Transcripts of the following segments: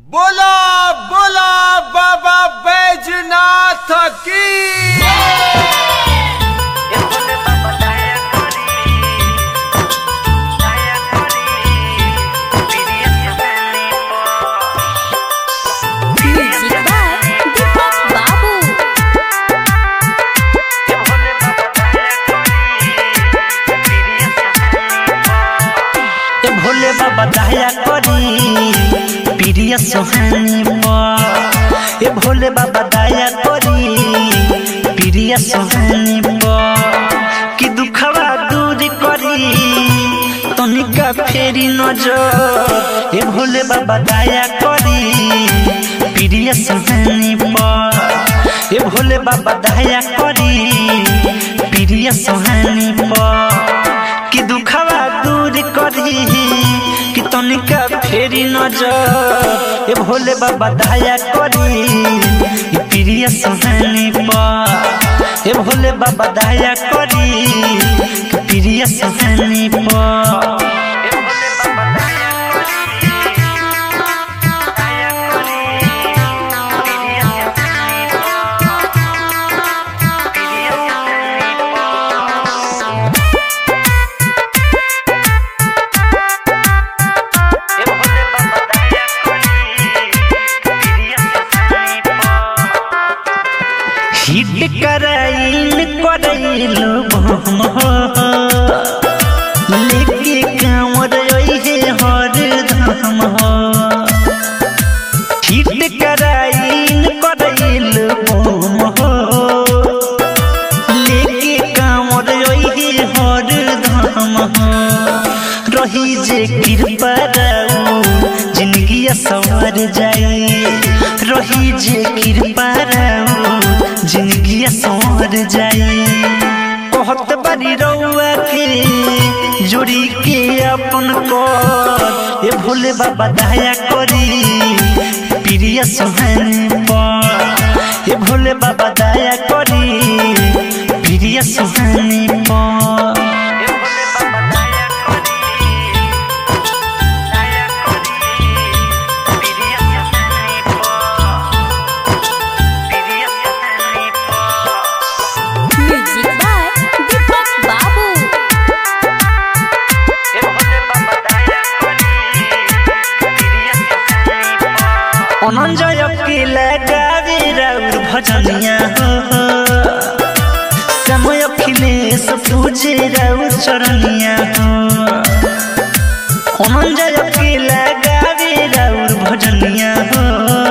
बोला बोला बाबा बैजनाथ की Music by Deepak Babu. ए भोले बाबा दया करी प्रिय सोहानी पर ए भोले बाबा दया करी प्रिय सोहानी पर कि दुखवा दूर करी तनिका फेरी नजर ए भोले बाबा दया करी प्रिय सोहानी पर ए भोले बाबा दया करी प्रिय सोहानी पर कि दुखवा दूर करी कि तनिका फेरी नजर ए भोले बाबा दया करी ई प्रिय सुहानी पर ए भोले बाबा दया करी कि प्रिय सुहानी पर हिट कराइन करैलो बम लेके कांवर ओहे हर धाम हिट कराइन करैलो बम लेके कांवर ओहे हर धाम रही जे कृपा राउ जिंदगी सवर जाई रही जे कृपा राउ जिंदगी सवर जाई कहत बारी रउआ के जोड़ी के अपन कर ए भोले बाबा दया करी प्रिय सुहानी पर ए भोले बाबा दया करी प्रिय सुहानी पर Music by Deepak Babu. অনঞ্জয় অখিলে গাবি রাউর ভজনিয়া হো সময় অখিলেশ পূজে রাউর চরণিয়া হো অনঞ্জয় অখিলে গাবি রাউর ভজনিয়া হো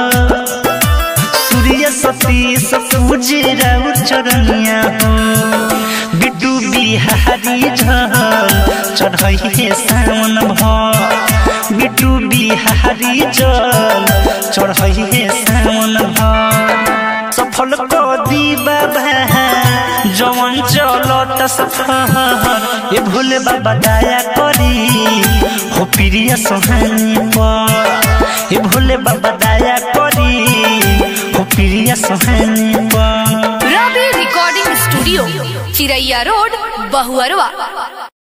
सूर्य सतीश पूजे राउर चरनिया हो बिटू बिहारी झल चढ़ई हे सावन भ बिटू बिहारी जल चढ़ई हे सावन भ सफल को दी बाबा जवन चलत सफर ए भोले बाबा दया करी हो प्रिय सोहानी पर ए भोले बाबा दया करी हो प्रिय सोहानी पर Ravi recording studio Chiraiya road Bahuarwa